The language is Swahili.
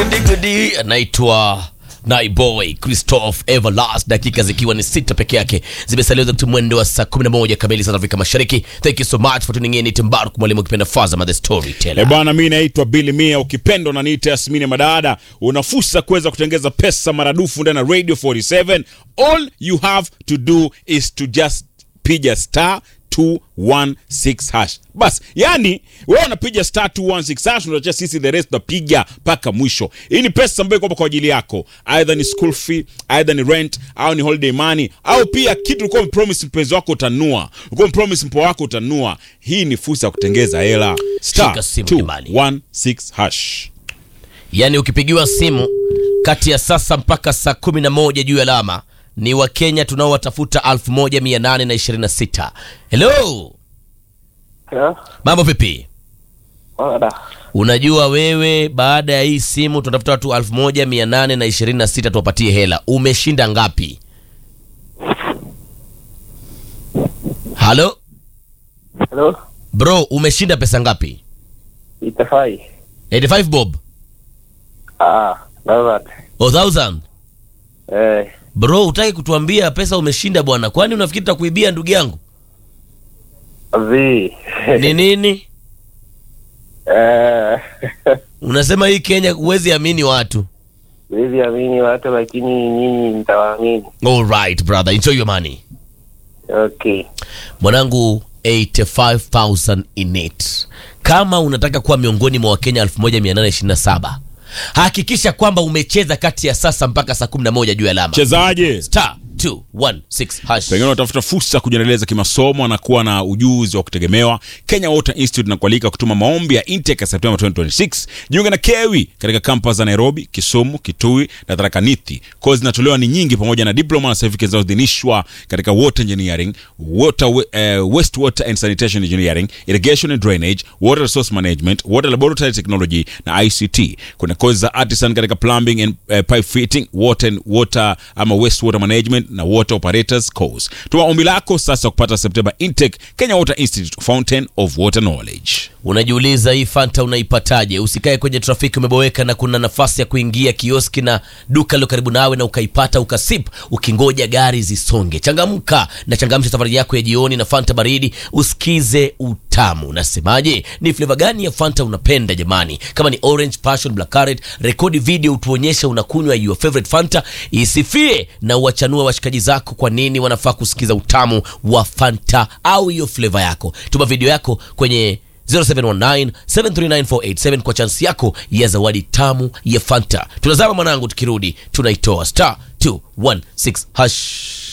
Gudi gudi anaitwa Naiboy Christoph Everlast, dakika zikiwa ni sita peke yake zimesalia za mwendo wa saa 11 kamili saa za Afrika Mashariki. Thank you so much for tuning in. Ni Timbaru mwalimu ukipenda Fazama the E storyteller. bwana, mi naitwa Billy Mia, ukipendwa na niite Yasmini Madada. Una fursa kuweza kutengeza pesa maradufu ndani ya Radio 47. All you have to do is to just piga star 216 hash. Bas, yani wewe unapiga star 216 hash, unaacha sisi the rest tunapiga mpaka mwisho. Hii ni pesa ambayo iko kwa ajili yako, either ni school fee, either ni rent au ni holiday money, au pia kitu ulikuwa umepromise mpenzi wako utanua, ulikuwa umepromise mpo wako utanua. Hii ni fursa ya kutengeza hela. Star Shika simu jamani. 216 hash. Yaani ukipigiwa simu kati ya sasa mpaka saa 11 juu ya alama ni Wakenya tunaowatafuta 1826. Hello, Hello? mambo vipi? Wada. Unajua wewe, baada ya hii simu tunatafuta watu 1826 tuwapatie hela. Umeshinda ngapi? Halo Hello? bro, umeshinda pesa ngapi? Itafai. 85 bob Ah, that's or 1000 Eh, bro, utaki kutuambia pesa umeshinda bwana? Kwani unafikiri tutakuibia ndugu yangu? zi. Ni nini Eh, unasema? Hii Kenya huwezi amini watu. siwezi amini watu lakini nyinyi mtawaamini. All right brother, enjoy your money Okay. mwanangu 85000 in it kama unataka kuwa miongoni mwa wakenya 1827 hakikisha kwamba umecheza kati ya sasa mpaka saa 11 juu ya alama Chezaje? star 216 hash pengine unatafuta fursa ya kujiendeleza kimasomo na kuwa na ujuzi wa kutegemewa kenya water institute na kualika kutuma maombi ya intake ya septemba 2026 jiunge na kewi katika kampas za nairobi kisumu kitui na tharakanithi kozi zinatolewa ni nyingi pamoja na diploma na certificate zinazoidhinishwa katika water engineering water, uh, wastewater and sanitation engineering irrigation and drainage water resource management water laboratory technology na ict kuna kozi za artisan katika plumbing and uh, pipe fitting water and water ama wastewater management na water operators course tuma ombi lako sasa kupata september intake kenya water institute fountain of water knowledge unajiuliza hii fanta unaipataje usikae kwenye trafiki umeboweka na kuna nafasi ya kuingia kioski na duka lilo karibu nawe na ukaipata ukasip ukingoja gari zisonge changamka na changamsha safari yako ya jioni na fanta baridi usikize utamu nasemaje ni fleva gani ya fanta unapenda jamani kama ni orange passion black currant rekodi video utuonyeshe unakunywa your favorite fanta isifie na uwachanue washikaji zako kwa nini wanafaa kusikiza utamu wa fanta au hiyo fleva yako tuma video yako kwenye 0719739487 kwa chansi yako ya zawadi tamu ya fanta tunazama mwanangu tukirudi tunaitoa star 216 hash